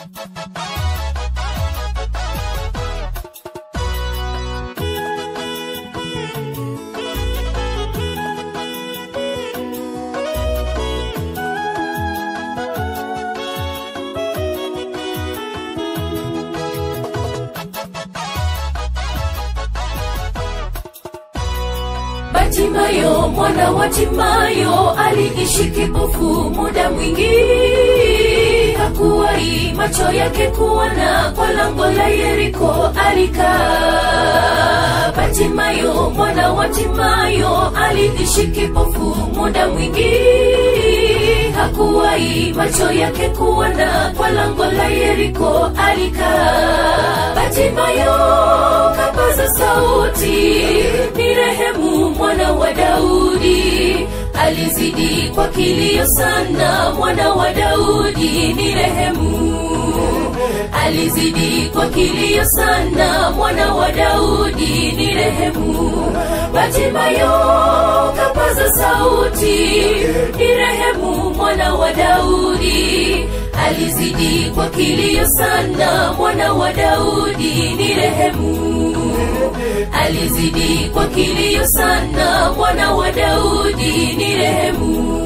Batimayo mwana wa Timayo aliishi kipofu muda mwingi, hakuwahi macho yake kuona, kwa lango la Yeriko alikaa. Batimayo mwana wa Timayo aliishi kipofu muda mwingi, hakuwahi macho yake kuona, kwa lango la Yeriko alikaa. Batimayo kapaza sauti, ni rehemu mwana wa Daudi, alizidi kwa kilio sana, mwana wa Daudi ni rehemu alizidi kwa kilio sana, mwana wa Daudi ni rehemu. Batimayo kapaza sauti, ni rehemu mwana wa Daudi, alizidi kwa kilio sana, mwana wa Daudi ni rehemu alizidi kwa kilio sana, mwana wa Daudi ni rehemu.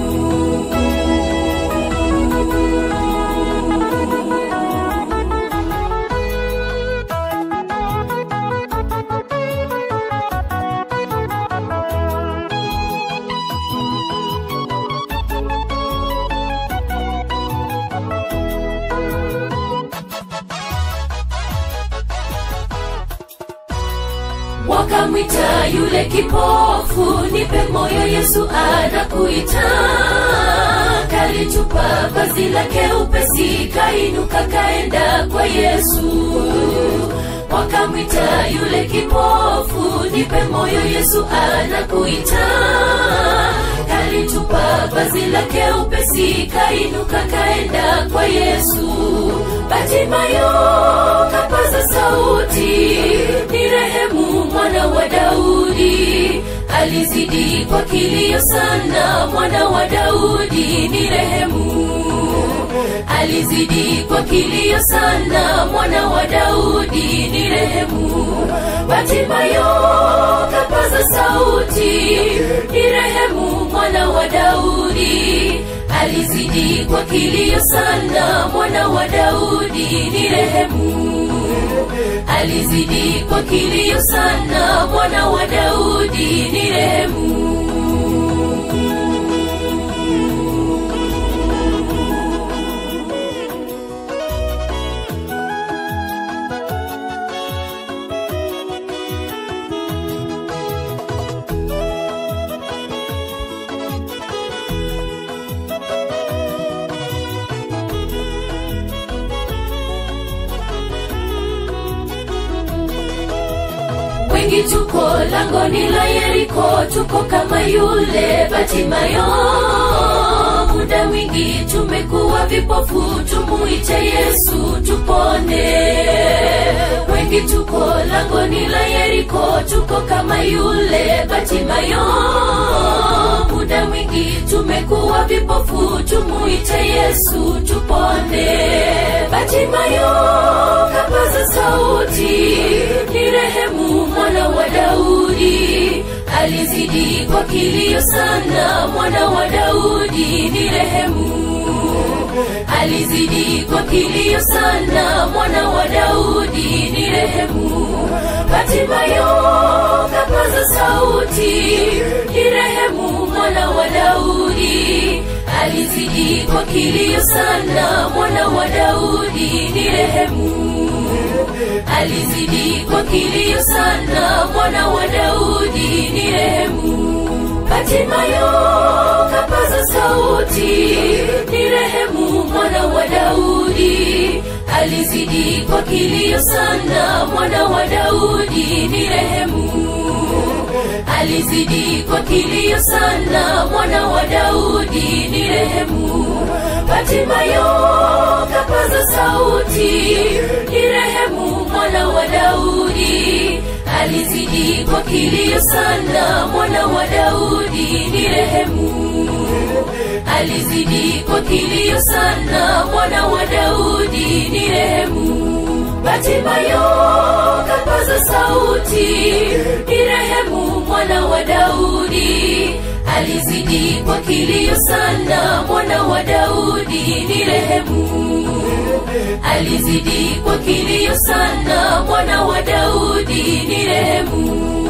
wakamwita yule kipofu, nipe moyo, Yesu anakuita. Kalitupa vazi lake upesi, kainuka kaenda kwa Yesu. Wakamwita yule kipofu, nipe moyo, Yesu anakuita. Kalitupa vazi lake upesi, kainuka kaenda kwa Yesu. Batimayo kapaza sauti, ni rehemu mwana wa Daudi, alizidi kwa kilio sana, mwana wa Daudi ni rehemu alizidi kwa kilio sana, mwana wa Daudi ni rehemu. Batimayo kapaza sauti, ni rehemu mwana wa Daudi, alizidi kwa kilio sana, mwana wa Daudi ni rehemu alizidi kwa kilio sana, mwana wa Daudi ni rehemu. wengi tuko langoni la Yeriko, tuko kama yule Batimayo. Muda mwingi tumekuwa vipofu, tumuite Yesu tupone. Wengi tuko langoni la Yeriko, tuko kama yule Batimayo. Muda mwingi tumekuwa vipofu, tumuite Yesu tupone. Batimayo kapaza sauti, ni rehemu mwana wa Daudi, alizidi kwa kilio sana, mwana wa Daudi ni rehemu alizidi kwa kilio sana, mwana wa Daudi ni rehemu. Batimayo kapaza sauti, ni rehemu mwana wa Daudi, alizidi kwa kilio sana, mwana wa Daudi ni rehemu alizidi kwa kilio sana, mwana wa Daudi ni rehemu. Batimayo kapaza sauti, ni rehemu mwana wa Daudi, alizidi kwa kilio sana, mwana wa Daudi ni rehemu alizidi kwa kilio sana, mwana wa Daudi ni rehemu. Batimayo kapaza sauti, ni rehemu mwana wa Daudi, alizidi kwa kilio sana, mwana wa Daudi ni rehemu alizidi kwa kilio sana, mwana wa Daudi daudi ni rehemu batimayo kapaza sauti ni rehemu mwana wa daudi alizidi kwa kilio sana mwana wa daudi ni rehemu alizidi kwa kilio sana mwana wa daudi ni rehemu